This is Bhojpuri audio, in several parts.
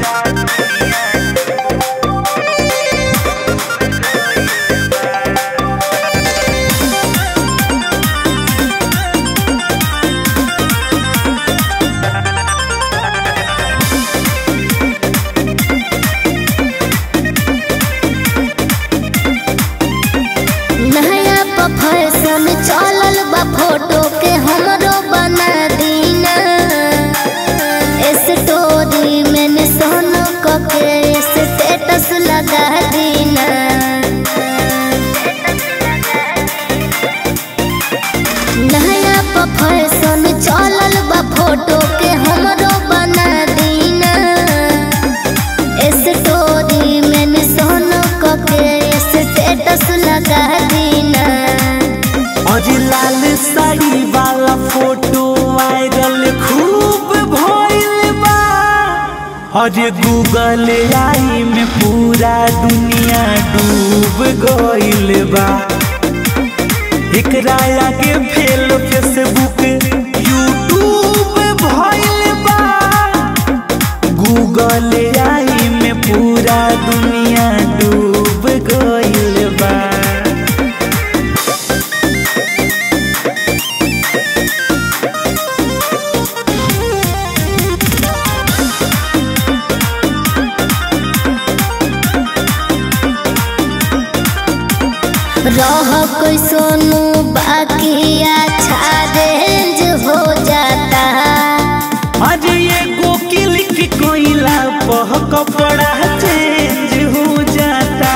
नया प फैशन चलल बा फोटो के हमरो बना दीना स्टोरी में सोनो क के स्टेटस लगा दीना नया प फैशन चलल बा फोटो के हमरो बना दीना स्टोरी में सोनो क के स्टेटस लगा दीना और लाल साड़ी वाला फोटो वायरल खूब भइल बा और गूगल आई में पूरा दुनिया डूब गइल बा एकरा आगे फेल फेसबुक यूट्यूब भइल बा गूगल आई में पूरा दुनिया डूब गइल बा रह कोई सोनू बाकी अच्छा रेंज हो जाता आज एगो क्लिक कोइला पह कपड़ा चेंज हो जाता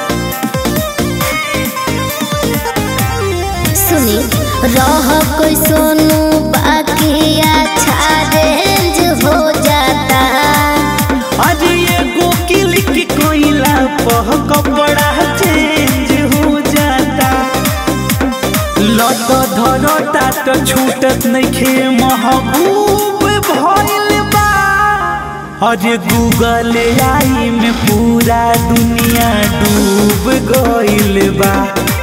सुनी रह कोई सोनू बाकी अच्छा रेंज हो जाता आज एगो क्लिक कोइला पह कपड़ा चेंज हो जाता लत धरता तो छूटत नइखे महबूब भइल बा आज गूगल आई में पूरा दुनिया डूब गइल बा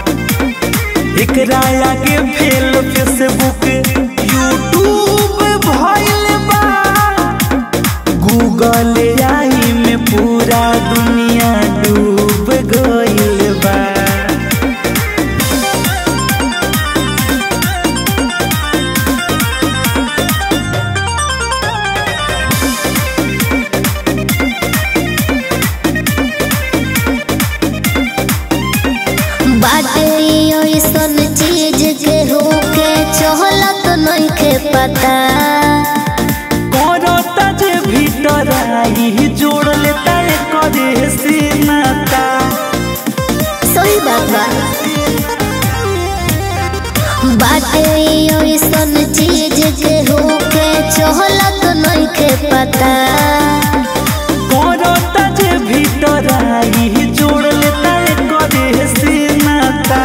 एकरा आगे फेल फेसबुक यूट्यूब भइल बा गूगल आई में पूरा दुनिया डूब गइल बा बाटे ऐसन चीज के होके चहलत नइखे पता करता जे भीतर आई जोड़ लेता करे से नाता सही बात बा बाटे ऐसन चीज के होके चहलत नइखे पता करता जे भीतर आई जोड़ लेता करे से नाता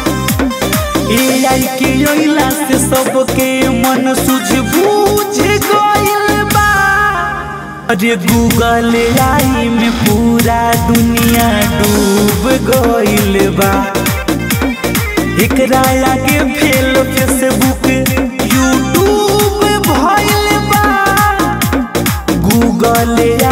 ए आई के अइला से सबके मन सूझ बूझ गइल बा अरे गूगल आई में पूरा दुनिया डूब गइल बा एकरा आगे फेल फेसबुक यूट्यूब भइल बा गूगल